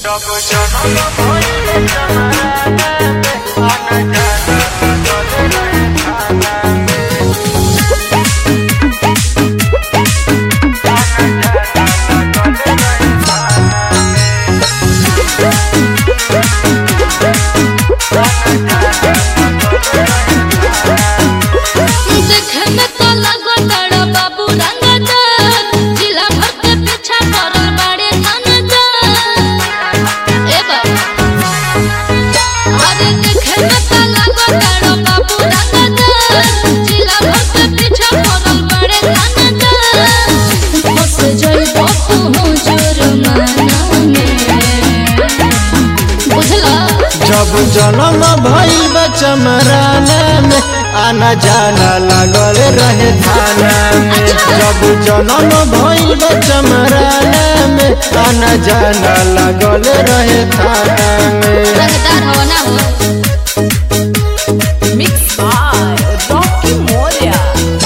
देखे में तो लगो बड़ा बाबू रंगदार जिला भर के पीछा करल बड़े थानेदार ए बाबा अरे देखे में तो लगो बड़ा बाबू रंगदार जिला भर के पीछा करल बड़े थानेदार फंस जाइबो तू जुर्माना में बुझला जब जन्म भइल बा चमराना में आना जाना लागल रहे थाना में जब जन्म भइल बा चमराना में आना जाना लागल रहे थाना में रंगदार हो ना हो Mixed by Rocky Moria.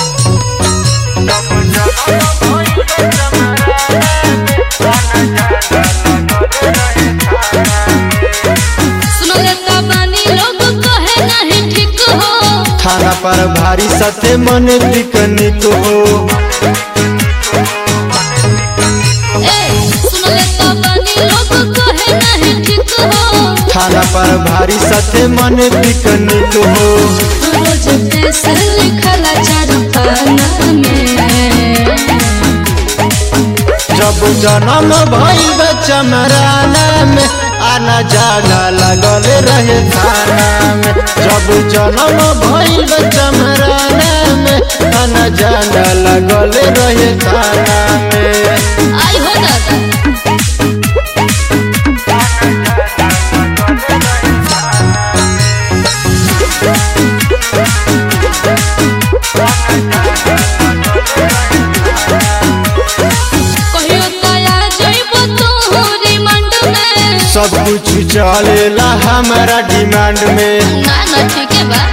सुनो रे तबानी लोग कहे नहीं ठीक हो थाना पर भारी सते मन पिकनिक हो ए सुनो रे तबानी लोग कहे नहीं ठीक हो थाना पर भारी सते मन पिकनिक हो रोज पैसा लिखला चार पाना में जब जन्म भइल बा चमराना में आना जाना लागल रहे थाना में जब जन्म भइल बा चमराना में आना जाना लागल रहे थाना में आई हो दादा कहियो तया जइबो तू रिमांड में सब कुछ चलेला हमारा डिमांड में ना ना ठीक है बा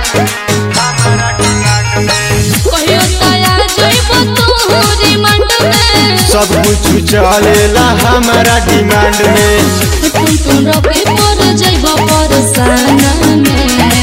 कहियो तया जइबो तू रिमांड में सब कुछ चलेला हमारा डिमांड में तुम तुम रोके पर जइबो परसाना में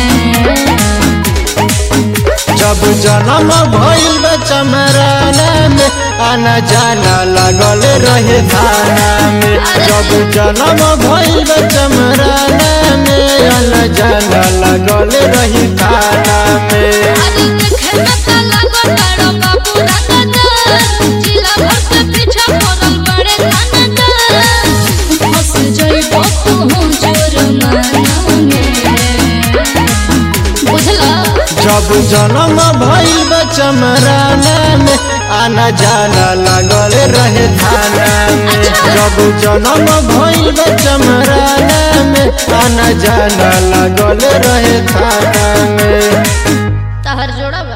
जब जन्म भइल बा चमराना में आना जाना लागल रहे थाना में जब जन्म भइल बा चमराना में आना जाना लागल रही थाना में अरे देखे में त लागो बड़ा बाबू रंगदार जिला भर के पीछा पड़ल बड़े थानेदार फंस जइबो तू जुर्माना में बुझला जब जन्म भइल बा चमराना में आना जाना लागल रहे थाना में जब जन्म भइल बा चमराना में आना जाना लागल रहे थाना में तहर जोड़ा बा